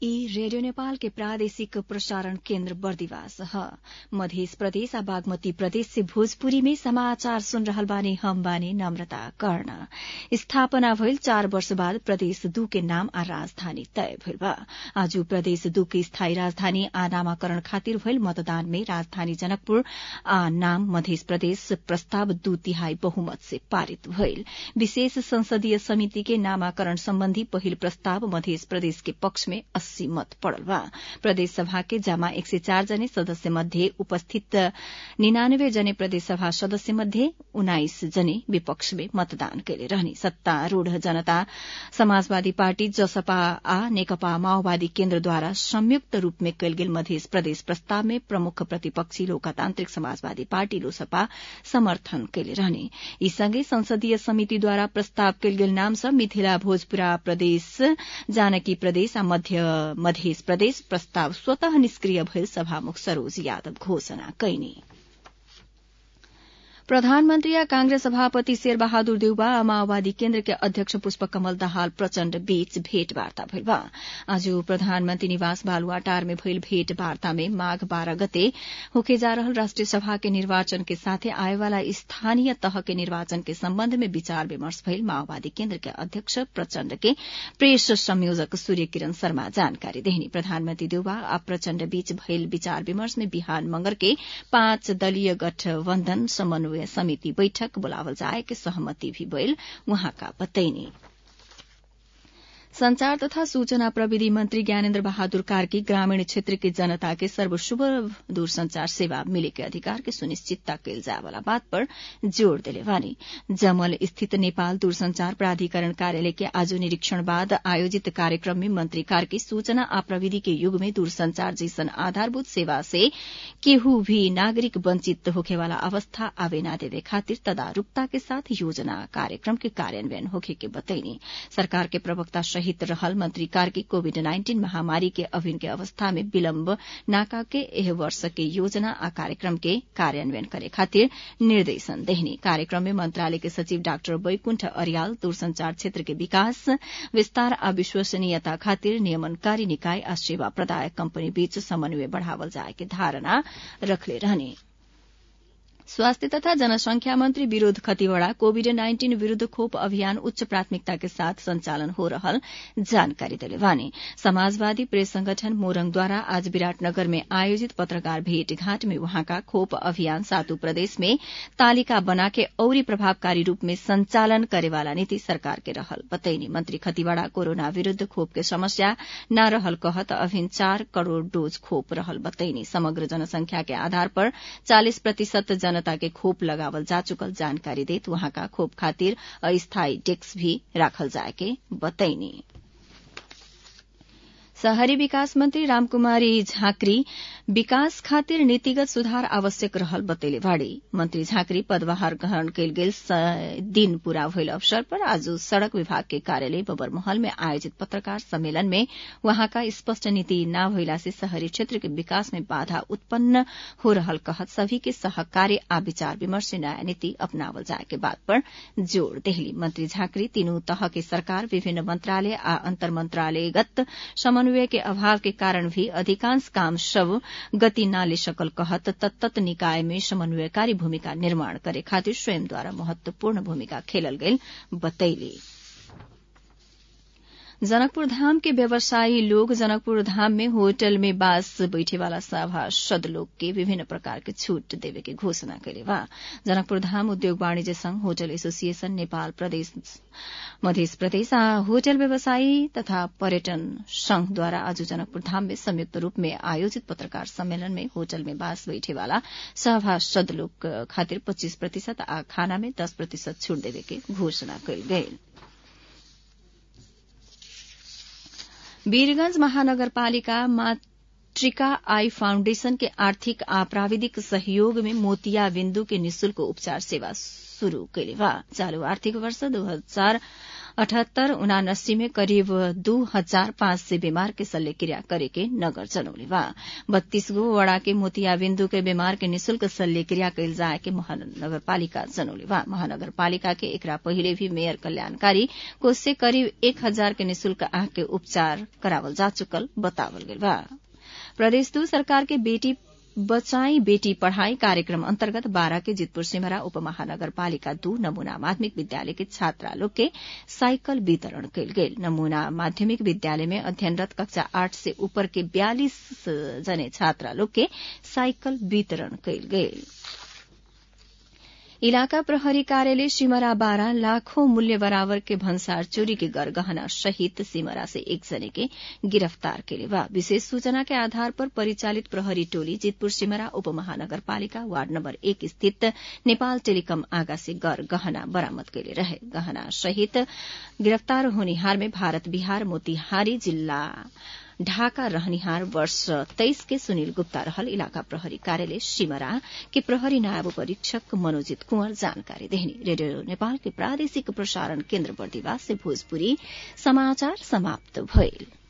ई रेडियो नेपाल के प्रादेशिक प्रसारण केन्द्र बर्दिवास ह मध्य प्रदेश आ बागमती प्रदेश से भोजपुरी में समाचार सुन रहल बानी हम बानी नम्रता कर्ण स्थापना भइल चार वर्ष बाद प्रदेश दू के नाम आ राजधानी तय भइल बा आज प्रदेश दू के स्थायी राजधानी आ नामाकरण खातिर भइल मतदान में राजधानी जनकपुर आ नाम मध्य प्रदेश प्रस्ताव दू तिहाई बहुमत से पारित भइल विशेष संसदीय समिति के नामाकरण सम्बन्धी पहिल प्रस्ताव मध्य प्रदेश के पक्ष में अस्सी मत पड़ल बा प्रदेश सभा के जमा एक सय चार जने सदस्य मध्ये उपस्थित निनानब्बे जने प्रदेश सभा सदस्य मध्ये उन्नाइस जने विपक्ष में मतदान कैले रहने सत्तारूढ़ जनता समाजवादी पार्टी जसपा आ नेकपा माओवादी केन्द्रद्वारा संयुक्त रूप में कैल गेल मध्य प्रदेश प्रस्ताव में प्रमुख प्रतिपक्षी लोकतान्त्रिक समाजवादी पार्टी लोसपा समर्थन कैले रहने यी सँगै संसदीय समितिद्वारा प्रस्ताव कैल गेल नाम सब मिथिला भोजपुरा प्रदेश जानकी प्रदेश आ मध्य मध्य प्रदेश प्रस्ताव स्वतः निष्क्रिय भइल सभामुख सरोज यादव घोषणा कैनी प्रधानमन्त्री आ कांग्रेस सभापति शेरबहादुर देउबा आ माओवादी केन्द्र के अध्यक्ष पुष्पकमल दाहाल प्रचण्ड बीच भेटवार्ता भइल बा आज प्रधानमन्त्री निवास बालुवाटार में भइल भेटवार्ता में माघ बाह्र गते होके जा रहल राष्ट्रिय सभा के निर्वाचन के साथे आएवाला स्थानीय तह के निर्वाचन के सम्बन्ध में विचार विमर्श भइल माओवादी केन्द्र के अध्यक्ष प्रचण्ड के प्रेस संयोजक सूर्य किरण शर्मा जानकारी देहनी प्रधानमन्त्री देउबा आ प्रचण्ड बीच भइल विचार विमर्श में बिहान मंगर के पाँच दलीय गठबन्धन समन्वय समिति बैठक बोलावल जाए के सहमति भी भइल उहाँका बतैनी संचार तथा सूचना प्रविधि मंत्री ज्ञानेन्द्र बहादुर कार्की ग्रामीण क्षेत्र के जनता के सर्वसुलभ दूरसंचार सेवा मिले के अधिकार के सुनिश्चितता कैल जाए वाला बात पर जोड़ दिले वानी जमल स्थित नेपाल दूरसंचार प्राधिकरण कार्यालय के आज निरीक्षण बाद आयोजित कार्यक्रम में मंत्री कार्की सूचना आ प्रविधि के युग में दूरसंचार जैसन आधारभूत सेवा से केहू भी नागरिक वंचित होखे वाला अवस्था आवे न देवे खातिर तदारूकता के साथ योजना कार्यक्रम के कार्यान्वयन होखे के बतैनी सरकार के प्रवक्ता सहित रहल मंत्री कार्की कोविड नाइन्टीन महामारी के अभिन के अवस्था में विलम्ब नाका के एह वर्ष के योजना आ कार्यक्रम के कार्यान्वयन करे खातिर निर्देशन देहनी कार्यक्रम में मंत्रालय के सचिव डाक्टर बैकुण्ठ अरियाल दूरसंचार क्षेत्र के विकास विस्तार आ विश्वसनीयता खातिर नियमनकारी निकाय आ सेवा प्रदायक कंपनी बीच समन्वय बढ़ावल जाए के धारणा रखले रहने स्वास्थ्य तथा जनसंख्या मंत्री विरोध खतिवड़ा कोविड नाइन्टीन विरूद्ध खोप अभियान उच्च प्राथमिकता के साथ संचालन हो रहल जानकारी दिले वानी समाजवादी प्रेस संगठन मोरंगद्वारा आज विराटनगर में आयोजित पत्रकार भेटघाट में वहाँका खोप अभियान सातु प्रदेश में तालिका बना के औरी प्रभावकारी रूप में संचालन करेवाला नीति सरकार के रहल बतैनी मंत्री खतिवड़ा कोरोना विरूद्ध खोप के समस्या न रहल कहत अभिन चार करोड़ डोज खोप रहल बतैनी समग्र जनसंख्या के आधार पर चालिस प्रतिशत जनता के खोप लगावल जा चुकल जानकारी देत वहाँका खोप खातिर अस्थायी डेस्क भी राखल जाए के बतैनी शहरी विकास मंत्री रामकुमारी झाँक्री विकास खातिर नीतिगत सुधार आवश्यक रहल बतैले बाड़ी मंत्री झाँक्री पदभार ग्रहण कयल गेल दिन पूरा भइल अवसर पर आज सड़क विभाग के कार्यालय बबरमहल में आयोजित पत्रकार सम्मेलन में वहाँका स्पष्ट नीति न भइला से शहरी क्षेत्र के विकास में बाधा उत्पन्न हो रहल कहत सभी के सहकार्य आ विचार विमर्श से नयाँ नीति अपनावल जाए के बात पर जोड़ देहली मंत्री झाँक्री तीनू तह के सरकार विभिन्न मंत्रालय आ अंतर मंत्रालयगत समन्वय के अभाव के कारण भी अधिकांश काम सब गति न ले सकल कहत तत्त निकाय में समन्वयकारी भूमिका निर्माण करे खातिर स्वयंद्वारा महत्वपूर्ण भूमिका खेलल गई बतैली जनकपुर धाम के व्यवसायी लोग जनकपुर धाम में होटल में बास बैठे वाला सभासद लोग के विभिन्न प्रकार के छूट देवे के घोषणा करे बा जनकपुर धाम उद्योग वाणिज्य संघ होटल एसोसिएशन नेपाल प्रदेश मध्य प्रदेश आ होटल व्यवसायी तथा पर्यटन संघद्वारा आज जनकपुर धाम में संयुक्त रूप में आयोजित पत्रकार सम्मेलन में होटल में बास बैठे वाला सभासद लोग खातिर पच्चीस प्रतिशत आ खाना में दस प्रतिशत छूट देवे के घोषणा कयल गये वीरगंज महानगरपालिका मातृका आई फाउण्डेशन के आर्थिक आ प्राविधिक सहयोग में मोतिया बिन्दु के निशुल्क उपचार सेवा शुरू कैले बा चालू आर्थिक वर्ष दो हजार अठहत्तर उनासी में करीब दू हजार पाँच सय बीमार के शल्यक्रिया करे के नगर जनौले बा बत्तीस गो वड़ा के मोतिया बिन्दु के बीमार के निशुल्क शल्यक्रिया कैल जाए के महानगरपालिका जनौले बा महानगरपालिका के एकरा पहिले भी मेयर कल्याणकारी कोष से करीब एक हजार के निशुल्क आंख के उपचार करावल जा चुकल बतावल गइल बा प्रदेश दू सरकार के बेटी बचाई बेटी पढ़ाई कार्यक्रम अन्तर्गत बारा के जितपुर सिमरा उपमहानगरपालिका दू नमूना माध्यमिक विद्यालय के छात्रा लोग के साइकल वितरण कयल गेल नमूना माध्यमिक विद्यालय में अध्ययनरत कक्षा आठ से ऊपर के बयालीस जने छात्रा लोग के साइकल वितरण कयल गेल इलाका प्रहरी कार्यालय सिमरा बारा लाखों मूल्य बराबर के भन्सार चोरी के गरगहना सहित सिमरा से एक जने के गिरफ्तार केले बा विशेष सूचना के आधार पर परिचालित प्रहरी टोली जितपुर सिमरा उपमहानगरपालिका वार्ड नम्बर एक स्थित नेपाल टेलिकम आगा से गर गहना बरामद कैले रहे गहना सहित गिरफ्तार होनिहार में भारत बिहार मोतिहारी जिल्ला ढाका रहनिहार वर्ष तेइस के सुनील गुप्ता रहल इलाका प्रहरी कार्यालय सिमरा के प्रहरी नायब परीक्षक मनोजित कुंवर जानकारी देहनी रेडियो नेपाल के प्रादेशिक प्रसारण केन्द्र बर्दिवास से भोजपुरी समाचार समाप्त भइल